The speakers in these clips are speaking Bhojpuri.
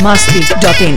biharmasti.in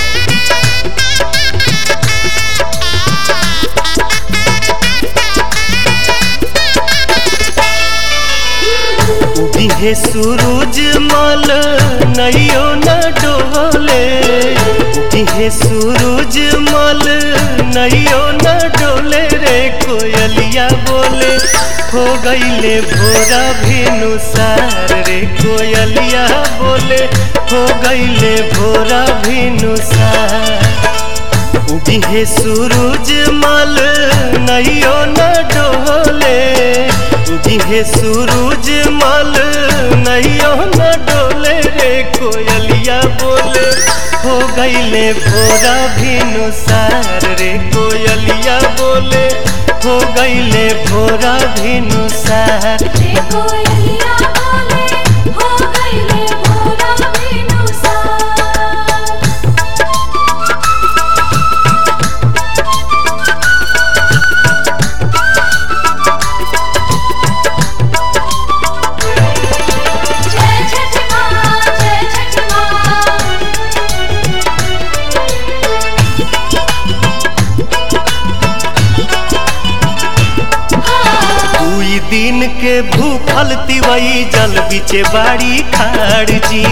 उगिहे सूरज मल नैयो न डोले उगिहे सूरज मल नैयो न डोले रे कोयलिया बोले हो गईले भोरा भेनु सार रे कोयलिया बोले हो गईले भोरा भेनु सार उगिहे सूरज मल नैयो न डोले उगिहे सूरज मल नैयो न डोले रे कोयलिया बोले हो गईले भोरा भिनु सार रे कोयलिया बोले हो गईले भोरा भिनु सार देखो यलिया बोले हो गईले भोरा बिनुसार जय छठ माँ जय छठ माँ दुई दिन के भूखल तिवई जल बिचे बाड़ी खाड़ जी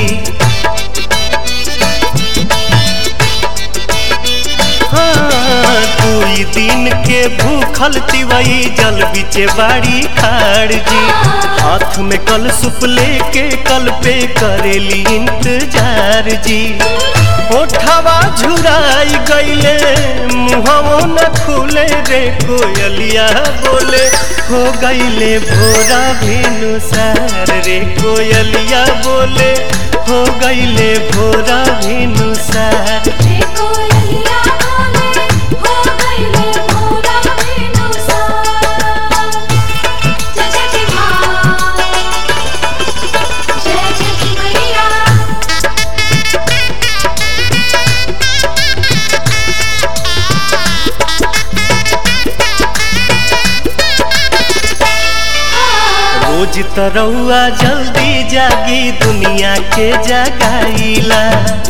हाँ, दुई दिन के भूखल तिवई जल बिचे बाड़ी खाड़ जी हाथ में कल सुप लेके कल पे करेली इंतजार जी ओठवा झुराई गईले मुहवो न खुले रे कोयलिया बोले हो गईले भोरा भेनु सार रे कोयलिया बोले हो गईले भोरा भेनु सार देखो यलिया बोले हो गईले भोरा बिनुसार जय छठ माँ जय छठ मैया रोज तरौआ जल्दी जागी दुनिया के जगाईला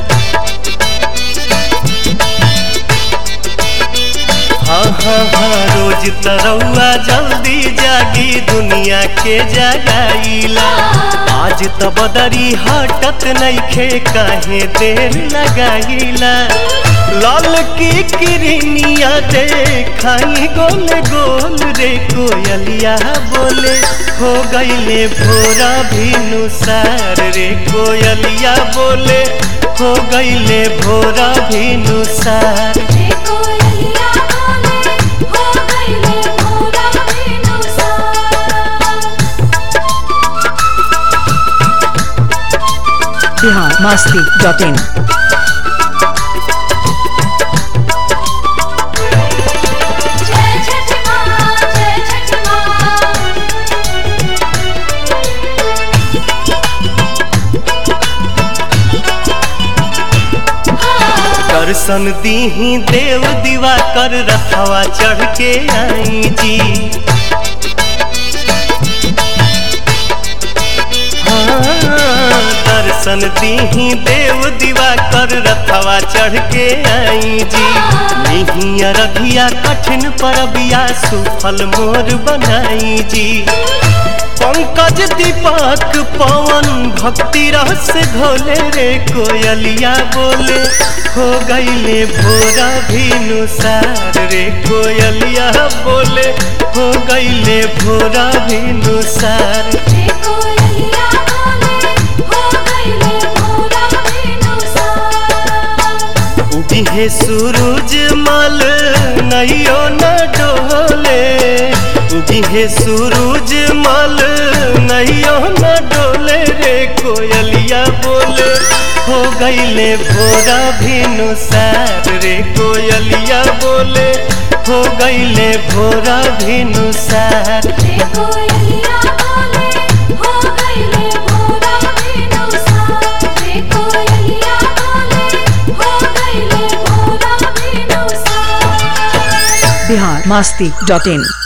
हाँ हाँ हाँ रोज तरौआ जल्दी जागी दुनिया के जगाईला आज त बदरी हटत नइखे काहे देर लगाईला लाल की किरनिया देखाई गोल गोल रे कोयलिया बोले हो गईले भोरा भिनु सार रे कोयलिया बोले हो गईले भोरा भिनु सार देखो यलिया बोले हो गईले भोरा बिनुसार biharmasti.in जय छठ माँ जय छठ माँ दर्शन दीही देव दीवा कर रथवा चढ़ के आई जी हाँ, दर्शन दीही देव दीवा कर रथवा चढ़ के आई जी नहीं रधिया कठिन परबिया सुफल मोर बनाई जी पंकज दीपक पवन भक्ति रस घोले रे कोयलिया बोले हो गईले भोरा भिनु सार रे कोयलिया बोले हो गईले भोरा भिनु सार देखो यलिया बोले हो गईले भोरा बिनुसार उगिहे सूरज मल नैयो न डोले उगिहे सूरज मल नैयो न डोले रे कोयलिया बोले हो गईले भोरा भिनु सार रे कोयलिया बोले हो गईले भोरा भिनु सार देखो यलिया बोले हो गईले भोरा बिनुसार देखो यलिया बोले हो गईले भोरा बिनुसार biharmasti.in